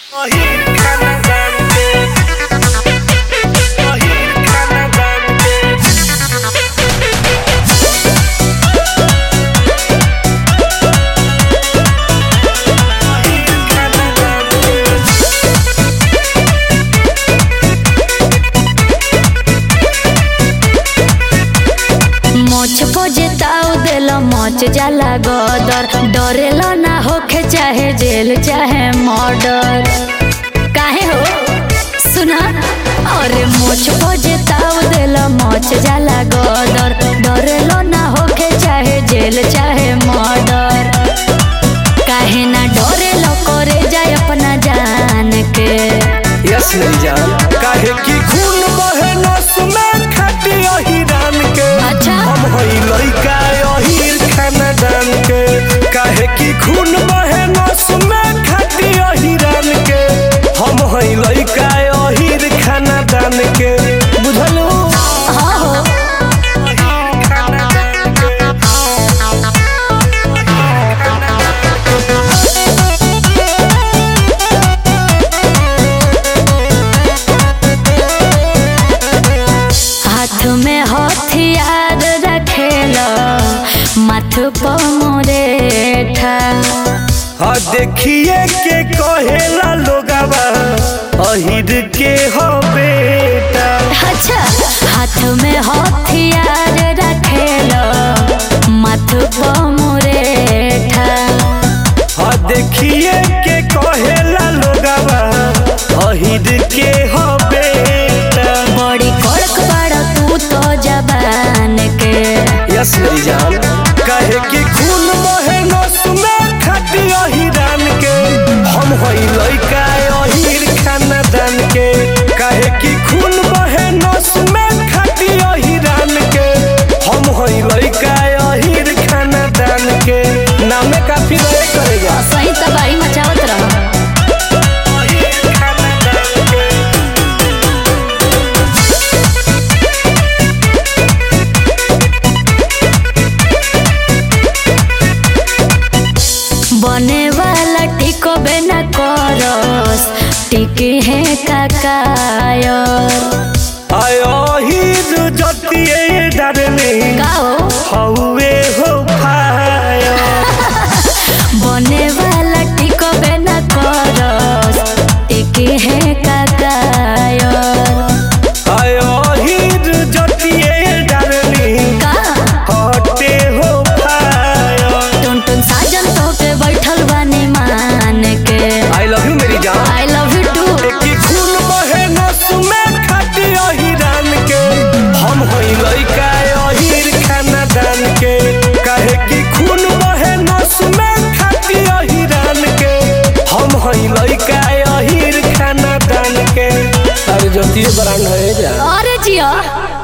मोछ पोजताऊ देल मोच जाला गदर डरेल ना होखे चाहे जेल चाहे मर्डर काहे हो सुना अरे मोछ पोजताऊ देल मोच जाला गदर डरेल ना होखे चाहे जेल चाहे मर्डर काहे ना डरेल करे जाए अपना जान के यस नहीं जान काहे कि खून बहे नस में खाटी अहिरान के अच्छा। हम हई लइका अहिर खानदान के काहे कि खून बहे नस में खाटी अहिरान के हम हई लइका अहिर खानदान के बुझलू हाँ हो हाथ में हथियार रखेला माथ पर मोरेठा हाँ देखिए के कहेला लोगवा अहिर के हो बेटा अच्छा हाथ में हथियार रखेला माथ पर मोरेठा हाँ देखिए के कहेला लोगवा अहिर के हो बेटा बड़ी कड़क बाड़ तू तो जबान के यस मेरी जान कहे कि खून बहे नस में खाटी अहिरान के हम हई लइका अहिर खानदान के कहे कि खून बहे नस में खाटी अहिरान के हम हई लइका अहिर खानदान के नामे काफी रहे करेगा सही तबाही मचावत रह अहिर खानदान के बने वाला टिको बेना करस टिके है काकायर आयो हिर जतिए डरने गाओ हौवे हो फायो बने वाला टिको बेना करस टिके है काकायर आयो हिर जतिए डरने का हटे हो फायो टुन टुन साजन तो के बैठल बानी मान के आई लव यू मेरी जान आई लव यू टू की खून बहे नस में खाटी अहिरान के हम हई लइका अहिर खानदान के कहे कि खून बहे नस में खाटी अहिरान के हम हई लइका अहिर खानदान के अरे जतिए ब्रांड है जा अरे जिया